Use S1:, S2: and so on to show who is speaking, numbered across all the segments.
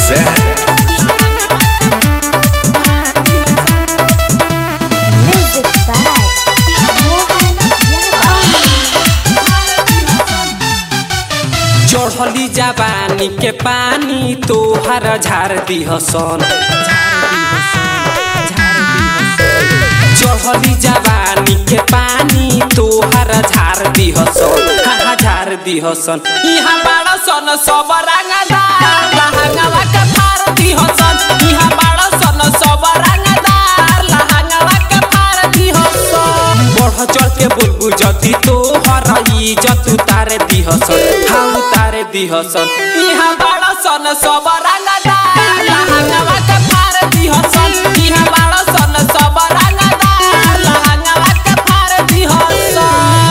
S1: Music by Mohan
S2: चढ़ली जवानी के पानी तोहर झार दिहसन चढ़ली जवानी के पानी तोहर झार दिहसन हाँ झार दिहसन इहाँ बाड़ा सन सब रंगदार लहंगवा के फार दिहसन इहाँ बाड़ा सन सब रंगदार लहंगवा के फार दिहसन बढ़ चढ़ के बुलबुल जति तोहर इज्जत उतारे दिहसन हाँ उतारे दिहसन इहाँ बाड़ा सन सब रंगदार लहंगवा के फार दिहसन इहाँ बाड़ा सन सब रंगदार लहंगवा के फार दिहसन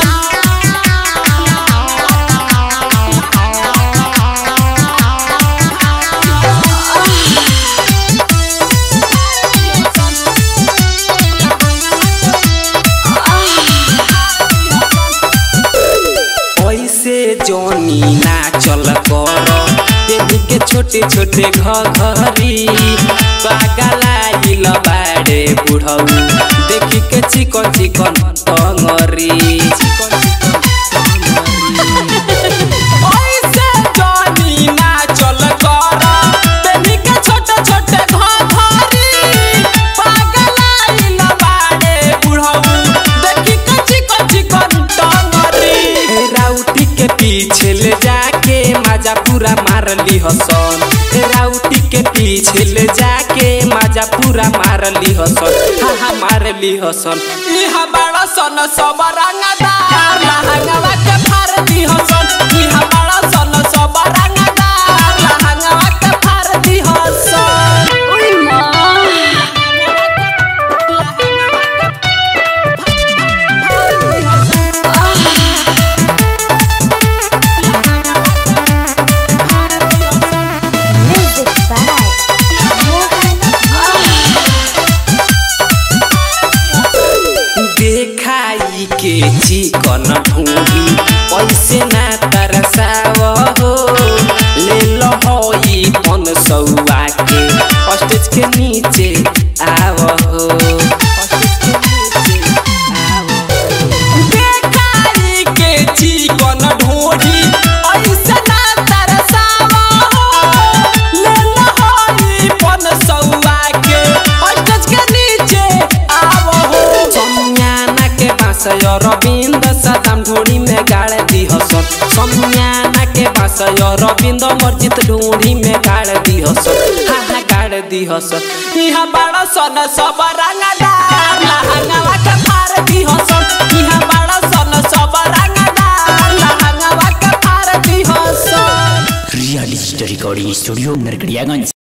S2: ऐसे जोनी ना चल कर बेबी के छोटे छोटे घघरी पागलाइल बाड़े बुढ़ऊ देखी के चिकन चिकन टंगरी ऐसे जोनी ना चल कर बेबी के छोटे छोटे घघरी पागलाइल बाड़े बुढ़ऊ देखी के चिकन चिकन टंगरी राउटी के पीछे ले जाके माजा पूरा मार ली हसन राउटी के पीछे ले जाके माजा पूरा मार ली हसन हाँ हाँ मार ली हसन इहा बड़ा सन सब रंगदार लहंगवा के फार दी हसन इहा बड़ा सन सब रंगदार लहंगवा के फार दी हसन
S1: Music by Mohan
S2: देखाई के चिकन ढूंढी पैसे ना तरसाव हो ले लो हो ई पन सौआ के स्टेज के नीचे आव हो देखाई के चिकन ढूंढी पैसे ना तरसाव हो ले लो हो ई पन सौआ के स्टेज के नीचे आव हो समियाना के बासय रविंद सदाम ढोड़ी में गाड़ दी हसन समियाना के बासय रविंद मर्जित ढोड़ी में गाड़ दी हसन हाँ हाँ गाड़ दी हसन इहाँ बाड़ा सन सब रंगदार लहंगवा के फार दी हसन इहाँ बाड़ा सन सब रंगदार लहंगवा के फार दी Hasan
S3: real recording studio Narkatiaganj